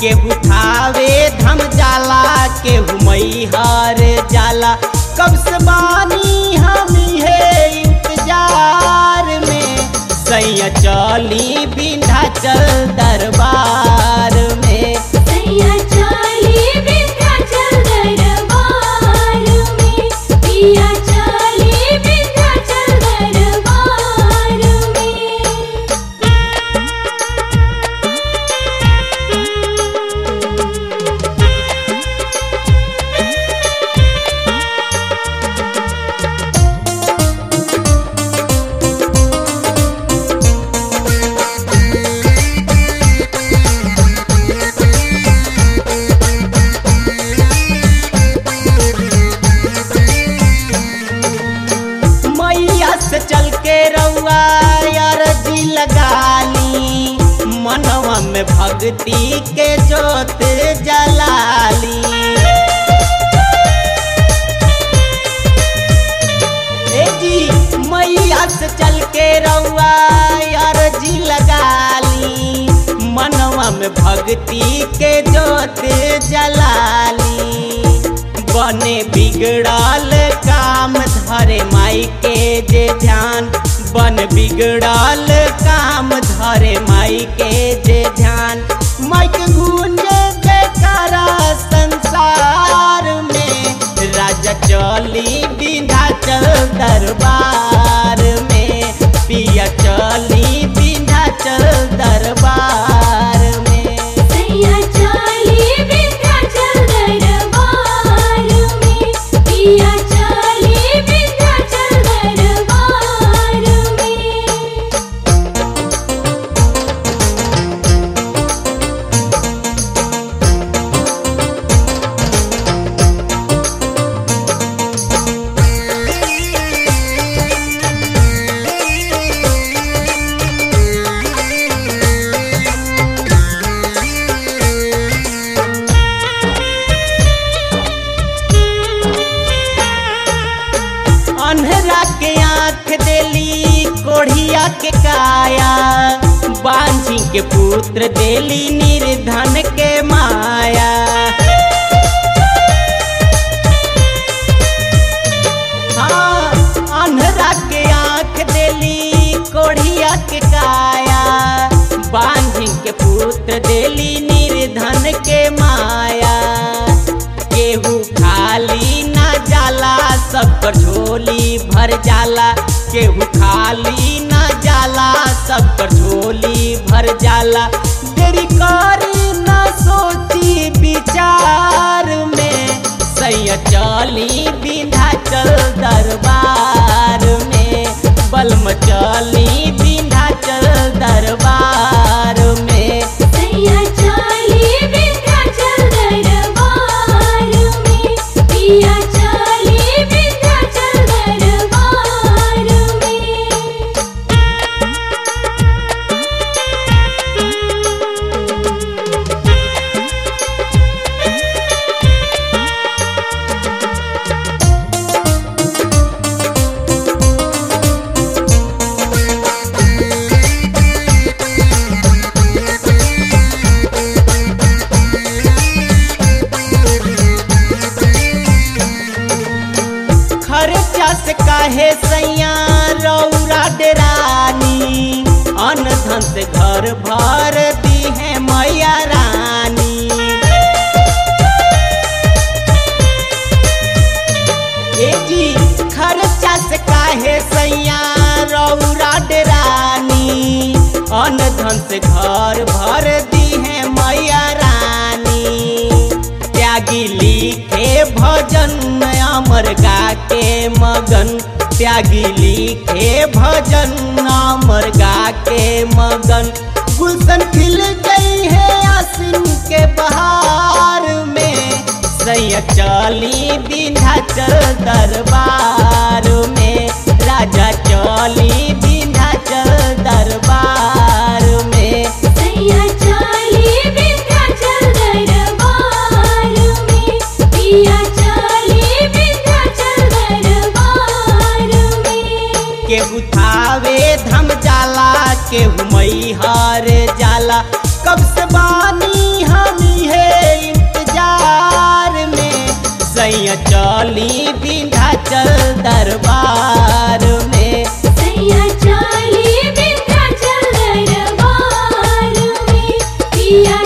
केहू थावे धम जाला केहू मैहर जाला कब से बानी हम है इंतजार में सैया चली विंध्याचल दरबार में सैया चाली विंध्याचल दरबार में पिया चाली विंध्याचल दरबार में मैया से चल के रउआ यार जी लगाली मनवा में भक्ति के जोत जलाली ए जी मैया से चल के रउआ यार जी लगाली मनवा में भक्ति के जोत जलाली बने बिगड़ल काम धरे माई के जे ध्यान बन बिगड़ल काम धरे माई के जे ध्यान माई के गूंजे जयकारा संसार में राजा चली विंध्याचल दरबार में पिया चली विंध्याचल दरबार में सैया चाली विंध्याचल दरबार में पिया चाली विंध्याचल दरबार में अन्हरा के आंख देली कोढ़िया के काया बांझी के पुत्र देली निर्धन के माया हाँ अन्हरा के आंख देली कोढ़िया के काया बांझी के पुत्र देली निर्धन के माया केहू खाली ना जाला सब कर झोली भर जाला केहू खाली ना जाला सब कर झोली भर जाला देरी करी ना सोची विचार में सैया चली विंध्याचल दरबार में बलम चली विंध्याचल दरबार में सैया चाली विंध्याचल दरबार में पिया चाली विंध्याचल दरबार में खर्चा से काहे सैया रौरा डेरानी अन धन से घर भर दी है मैया रानी ए जी खर्चा से काहे सैया रौरा डेरानी अन धन से घर भर दी है मैया रानी त्यागी लिखे भजन अमर गा के मगन त्यागी लिखे भजन अमर गा के मगन गुलशन खिल गई है आसिन के बहार में सैया चली विंध्याचल दरबार में राजा चली विंध्याचल दरबार में सैया चाली विंध्याचल दरबार में पिया चाली विंध्याचल दरबार में केहू थावे धम जाला केहू मैहर जाला कब से बानी हम है इंतजार में सैया चली विंध्याचल दरबार में सैया चाली विंध्याचल दरबार में पिया